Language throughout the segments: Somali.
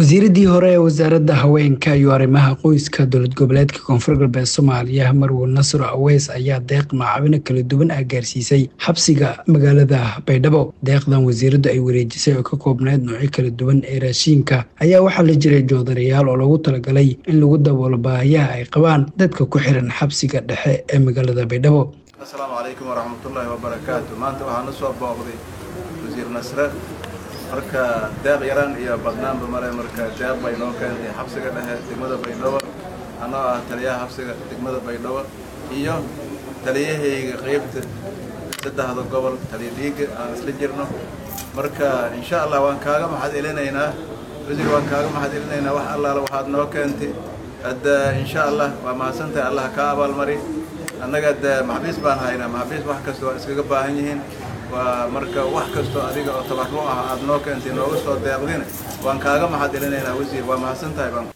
wasiiradii hore ee wasaaradda haweenka iyo arrimaha qoyska dowlad goboleedka koonfur galbeed soomaaliya marwo nasro aweys ayaa deeq macaabino kala duwan ah gaarsiisay xabsiga magaalada baydhabo deeqdan wasiiraddu ay wareejisay oo ka koobnayd noocyo kala duwan ee raashiinka ayaa waxaa la jiray joodarayaal oo lagu talagalay in lagu daboolo baahiyaha ay qabaan dadka ku xiran xabsiga dhexe ee magaalada baydhabo asalaamu calaykum waraxmatullaahi wabarakaatu maanta waxaa na soo booqday wasiir nasre marka deeq yaraan iyo badnaanba male marka deeq bay noo keentay xabsiga dhexe degmada baydhabo anoo ah taliyaha xabsiga degmada baydhabo iyo taliyahayga qeybta saddexda gobol taliya dhiiga aan isla jirno marka insha allah waan kaaga maxad elinaynaa wasiir waan kaaga maxad elinaynaa wax allaala waxaad noo keentay hadda insha allah waa mahadsantahay allah kaa abaalmari annaga de maxbiis baan haynaa maxbiis wax kasta waa iskaga baahan yihiin waa marka wax kastoo adiga oo tabarru ah aad noo keentay nooga soo deeqdina waan kaaga maxad elinaynaa wasiir waa mahadsan tahay baan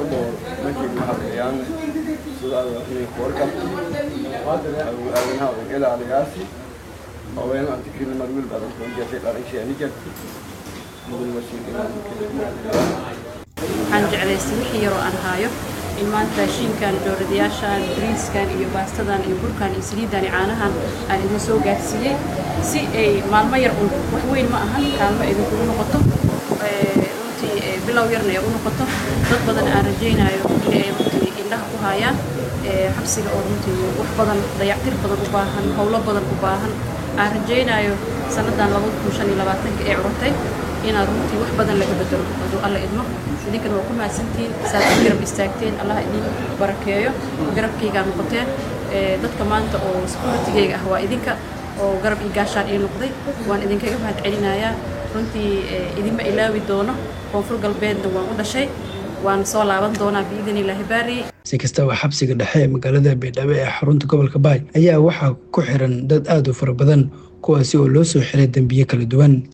waxaan jeclaystay wixii yaroo aan haayo in maanta raashiinkan dooradayaashan bariiskan iyo baastadan iyo burkan iyo saliidan iyo caanahan aan idin soo gaarsiiyey si ay maalmo yar un wax weyn ma ahan kaalmo idinkugu noqoto runtii bilow yarna ay u noqoto dad badan aan rajaynayo inay runtii indhaha ku haayaan xabsiga oo runtii wax badan dayactir badan u baahan howlo badan u baahan aan rajaynayo sannadan labada kun shan iyo labaatanka ee cururtay inaad runtii wax badan laga bedelo hadduu alla idmo idinkana waa ku mahadsantihiin saad u garab istaagteen allah idin barakeeyo garabkaygaa noqoteen dadka maanta oo securitigayga ah waa idinka oo garab iyo gaashaan ii noqday waan idinkaga mahad celinayaa runtii idinma ilaawi doono koonfur galbeedna waan u dhashay waan soo laaban doonaa biidin ilaahi baari si kastaba xabsiga dhexe ee magaalada baydhabo ee xarunta gobolka baay ayaa waxaa ku xiran dad aad u fara badan kuwaasi oo loo soo xiray dembiye kala duwan